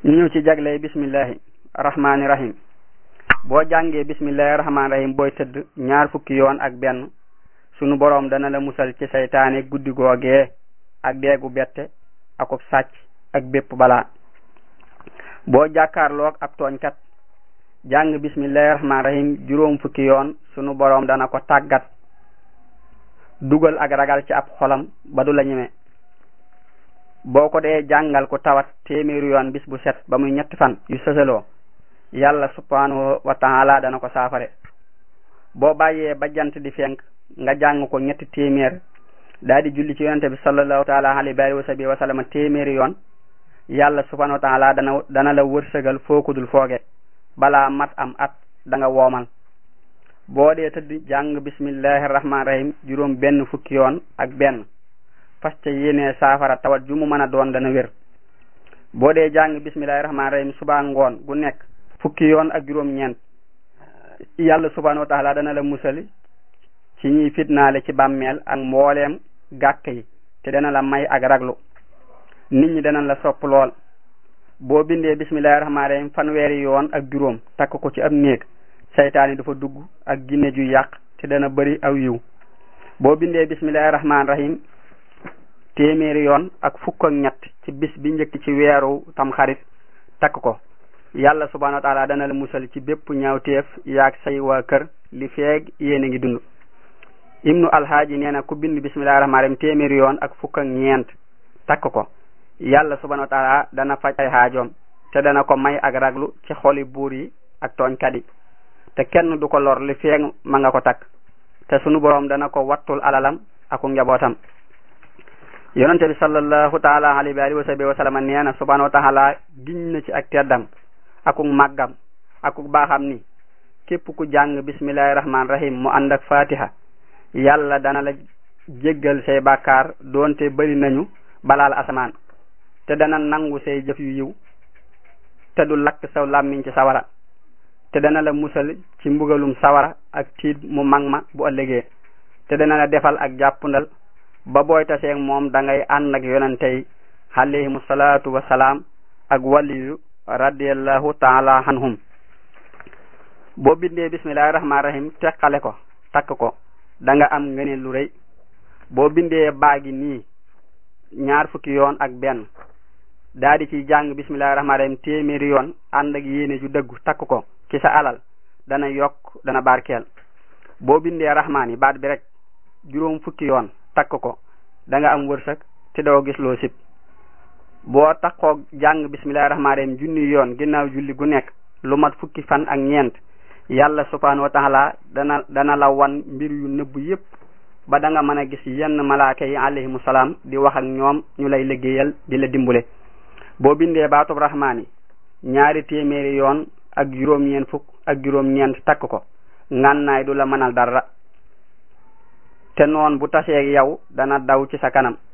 ñu ñëw ci jagley bismillahi rahmaani rahim boo jàngee bismillahi rahmaani rahim booy tëdd ñaar fukki yoon ak benn sunu boroom dana la musal ci saytaane guddi googee ak deegu bette akub sàcc ak bépp balaa boo jàkkaarloog ab tooñkat jàng bismillahi rahmaani rahim juróom fukki yoon sunu boroom dana ko tàggat dugal ak ragal ci ab xolam ba du la ñeme boo ko dee jàngal ko tawat téeméeru yoon bis bu set ba muy ñetti fan yu sësaloo yàlla subhanahu wa taala dana ko saafare boo bàyyee ba jant di fenk nga jàng ko ñetti téeméer daa di julli ci yonente bi sallallahu taala alayhi wa sahbihi wa sallam téeméeri yoon yàlla subhanahu wa taala dana dana la wërsëgal fookudul fooge balaa mat am at da nga woomal boo dee tëdd jàng bismillahi rahmaani rahim juróom benn fukki yoon ak benn fas ca yéenee saafara tawat ju mu mën a doon dana wér boo dee jàng bismillahi rahmaani rahim subaa ngoon gu nekk fukki yoon ak juróom ñeent yàlla subhanahu wa taala dana la musali ci ñiy fitnaale ci bàmmeel ak mbooleem gàkk yi te dana la may ak raglu nit ñi dana la sopp lool boo bindee bismillahi rahmaani rahim fanweeri yoon ak juróom takk ko ci ab néeg saytaan yi dafa dugg ak ginne ju yàq te dana bari aw yiw boo bindee bismillahi rahmaani rahim téeméeri yoon ak fukk ak ñett ci bis bi njëkk ci weeru tamxarit takk ko yàlla subhanahu wa taala dana la musal ci bépp ñaawteef yaag say waa kër li feeg yéen a ngi dund ibnu alhaaji nee na ku bind bismillahi rahmaani rahim téeméeri yoon ak fukk ak ñeent takk ko yàlla subhanahu wa taala dana faj ay xaajoom te dana ko may ak raglu ci xoli buur yi ak tooñkat yi te kenn du ko lor li feeg ma nga ko takk te sunu boroom dana ko wattul alalam aku njabootam yonente bi sallallahu taala alayhi wa alihi wa sahbihi wa sallam nee na subhanahu wa taala giñ na ci ak teddam akuk màggam akuk baaxam ni képp ku jàng bismillahi rahmaani rahim mu ànd ak fatiha yàlla dana la jéggal say bàkkaar doonte bari nañu balaal asamaan te dana nangu say jëf yu yiw te du lakk saw làmmiñ ci sawara te dana la musal ci mbugalum sawara ak tiit mu mag ma bu ëllëgee te dana la defal ak jàppundal ba booy taseeg moom da ngay ànd ak yonente yi alayhimu salaatu wa salaam ak waliyu radiallahu taala anhum boo bindee bismillahi rahmaani rahim teqale ko takk ko da nga am ngëneel lu rëy boo bindee baagi nii ñaar fukki yoon ak benn daa di ci jàng bismillahi rahmaani rahim téeméeri yoon ànd ak yéene ju dëggu takk ko ci sa alal dana yokk dana barkeel boo bindee rahmaan yi baat bi rek juróom fukki yoon takk ko da nga am wërsëg te doo gis loo sib boo takkoo jàng bismillahi rahmaani rahim junni yoon ginnaaw julli gu nekk lu mat fukki fan ak ñeent yàlla subhanahu wa taala dana dana la wan mbir yu nëbb yépp ba da nga mën a gis yenn malaaka yi alayhimu salaam di wax ak ñoom ñu lay liggéeyal di la dimbule boo bindee baatub rahmaan yi ñaari téeméeri yoon ak juróom-ñeent fukk ak juróom-ñeent takk ko ngànnaay du la mënal dara te noon bu taseeg yow dana daw ci sa kanam